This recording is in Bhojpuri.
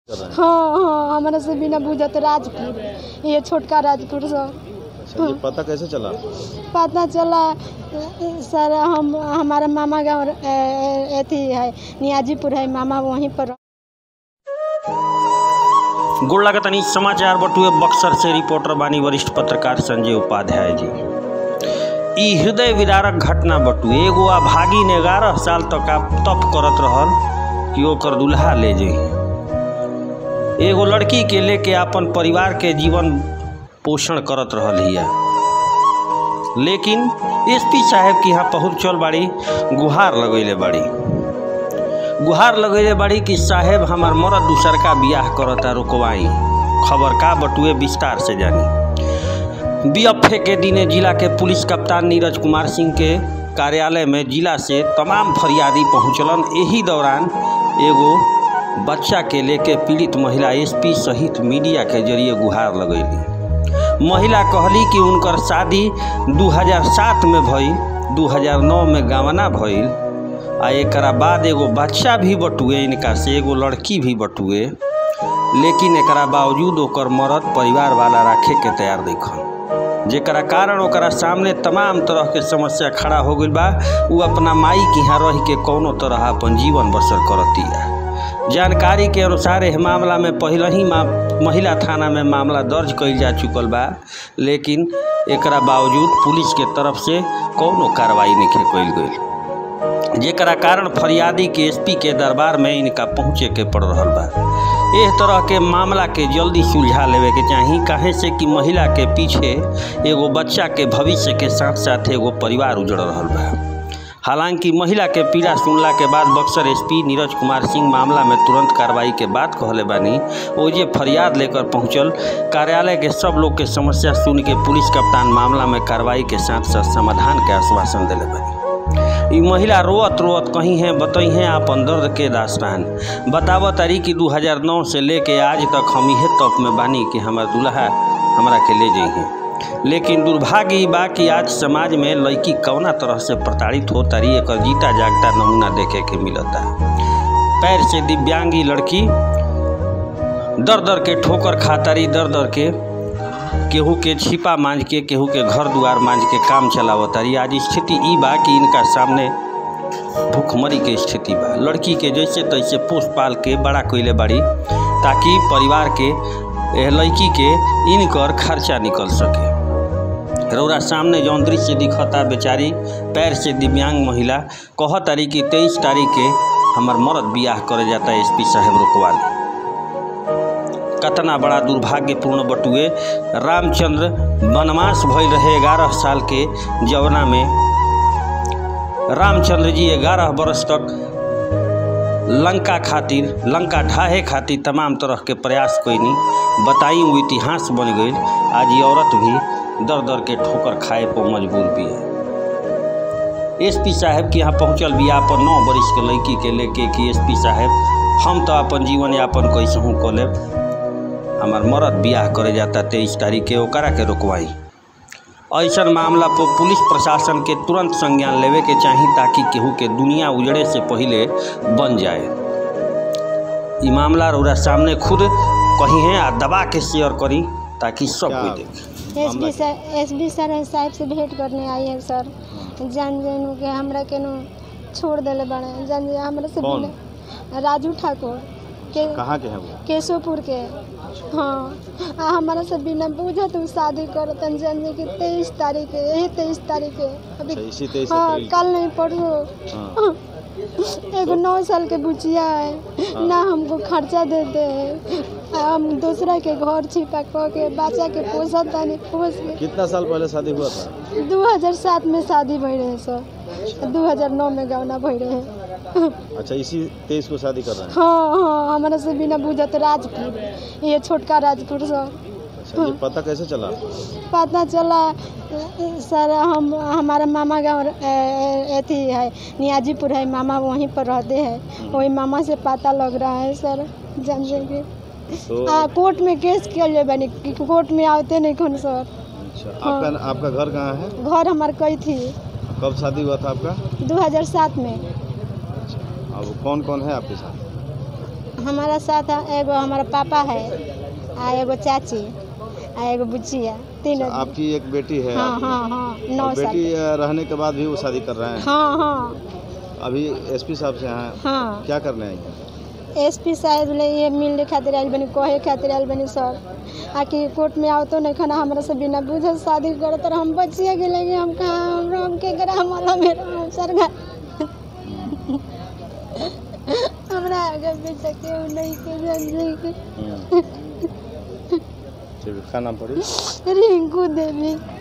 कर रहे हैं हाँ हाँ हमारा से बिना बुझत राजपुर ये छोटका राजपुर सर अच्छा ये पता कैसे चला पता चला सर हम हमारा मामा गाँव अथी है नियाजीपुर है मामा वहीं पर गोड़ लागतनी समाचार बटुए बक्सर से रिपोर्टर बानी वरिष्ठ पत्रकार संजय उपाध्याय जी ई हृदय विदारक घटना बटुए एगो अभागी ने ग्यारह साल तक आप तप करत रहल कि ओकर दुल्हा ले जाई एगो लड़की के लेके अपन परिवार के जीवन पोषण करत रहल हिया लेकिन एसपी साहब के यहाँ पहुँच चल बाड़ी गुहार लगैले बाड़ी गुहार लगैले बाड़ी कि साहेब हमार मरद दूसर का बियाह करता रुकवाई खबर का बटुए विस्तार से जानी बीएफए के दिने जिला के पुलिस कप्तान नीरज कुमार सिंह के कार्यालय में जिला से तमाम फरियादी पहुंचलन एही दौरान एगो बच्चा के लेके पीड़ित महिला एसपी सहित मीडिया के जरिए गुहार लगैली महिला कहली कि उनकर शादी 2007 में भइल 2009 में गवना भइल आ एकरा बाद एगो बच्चा भी बटुए इनका से एगो लड़की भी बटुए लेकिन एकरा बावजूद ओकर मरद परिवार वाला राखे के तैयार देखन जेकरा कारण ओकरा सामने तमाम तरह के समस्या खड़ा हो गइल बा उ अपना माई के यहाँ रह के कौनो तरह अपन जीवन बसर करतिया जानकारी के अनुसार एह मामला में पहले ही मा, महिला थाना में मामला दर्ज कइल जा चुकल बा लेकिन एकरा बावजूद पुलिस के तरफ से कौनो कार्रवाई नहीं कइल गइल जेकरा कारण फरियादी के एसपी के दरबार में इनका पहुँचे के पड़ रहा बा एह तरह के मामला के जल्दी सुलझा लेवे के चाही काहे से कि महिला के पीछे एगो बच्चा के भविष्य के साथ साथ एगो परिवार उजड़ रहा बा हालांकि महिला के पीड़ा सुनला के बाद बक्सर एसपी नीरज कुमार सिंह मामला में तुरंत कार्रवाई के बात कहले बानी ओजे फरियाद लेकर पहुंचल कार्यालय के सब लोग के समस्या सुन के पुलिस कप्तान मामला में कार्रवाई के साथ साथ समाधान के आश्वासन दिले बानी ई महिला रोअत रोअत कहीं है बतई हैं अपन दर्द के दास्तान बताव तारी कि 2009 से लेके आज तक हम इहे तक में बानी कि हमार दुल्हा हमरा के ले जइहे लेकिन दुर्भाग्य ई बा कि आज समाज में लड़की कौना तरह से प्रताड़ित हो तारी एकर जीता जागता नमूना देखे के मिलता पैर से दिव्यांगी लड़की दर दर के ठोकर खातारी दर दर के केहू के छिपा मांझ के केहू के घर दुआर मांझ के काम चलावतारी आज स्थिति ई बा कि इनका सामने भूखमरी के स्थिति बा लड़की के जैसे तैसे पोस पाल के बड़ा कैले बाड़ी ताकि परिवार के एह लड़की के इनकर खर्चा निकल सके रौरा सामने जौन दृश्य दिखता बेचारी पैर से दिव्यांग महिला कहतारी कि तेईस तारीख के हमार मरद बियाह करे जाता एस पी साहेब रुकवाली कतना बड़ा दुर्भाग्यपूर्ण बटुए रामचंद्र वनवास भइल रहे ग्यारह साल के जवना में रामचंद्र जी ग्यारह बरस तक लंका खातिर लंका ढाहे खातिर तमाम तरह के प्रयास कैनी बताई वो इतिहास बन गई आज ये औरत भी दर दर के ठोकर खाए पर मजबूर भी है एसपी साहब के यहाँ पहुँचल भी अपन नौ बरिस के लड़की के लेके कि एसपी साहब हम तो अपन जीवन यापन कैसहूँ कऽ लेब हमार मरद बियाह करे जाता तेईस तारीख के ओकरा के रुकवाई ऐसा मामला पर पुलिस प्रशासन के तुरंत संज्ञान लेवे के चाही ताकि केहू के दुनिया उजड़े से पहले बन जाए ई मामला रौरा सामने खुद कही है आ दबा के शेयर करी ताकि सब क्या? कोई देखे S D sir S D sir साहब से भेंट करने आई है सर जान जानू के हमरा केनो छोड़ देले बड़े जान जे हमरा से कौन? बिना राजू ठाकुर के कहाँ के हैं वो केशोपुर के हाँ आ हमारा से बिना बुझत उ शादी करतन जान जे कि तेईस तारीख के यही तेईस तारीख के अभी अच्छा इसी तेईस हाँ अप्रैल कल नहीं परसों हाँ एगो नौ साल के बुचिया है ना हमको खर्चा देते हैं हम दूसरा के घर छिपा कह के बच्चा के पोसा तानी पोस के कितना साल पहले शादी हुआ था 2007 में शादी भई रहे सर 2009 में गौना भई रहे अच्छा इसी तेईस को शादी कर रहे हैं हाँ हाँ हमारा से बिना बुझत राजपुर ये छोटका राजपुर सर अच्छा ये पता कैसे चला पता चला सर हम हमारा मामा गाँव अथी है नियाजीपुर है मामा वहीं पर रहते हैं वही मामा से पता लग रहा है सर जान जाएंगे तो आ कोर्ट में केस किया जाए बनी कि कोर्ट में आते नहीं कौन सर अच्छा आपका आपका घर कहाँ है घर हमार कई थी कब शादी हुआ था आपका 2007 में अच्छा अब कौन कौन है आपके साथ हमारा साथ एगो हमारा पापा है आ एगो चाची आ एगो बुचिया तीन अच्छा, आपकी एक बेटी है हाँ आपकी। हाँ हाँ नौ और साल बेटी अ, रहने के बाद भी वो शादी कर रहे हैं हाँ हाँ अभी एसपी साहब से हैं हाँ क्या करने आएंगे एस पी साहब ले ये मिलने खातिर आयल बनी कहे खातिर आयल बनी सर आकि कोर्ट में आवतो नहीं खाना हमरा से बिना बुझे शादी करत और हम बचिए गेले कि हम कहाँ हम राम के ग्राम वाला मेरा अवसर घा हमरा आगे पीछे केहू नहीं के जान के ठीक है क्या नाम पड़ी रिंकू देवी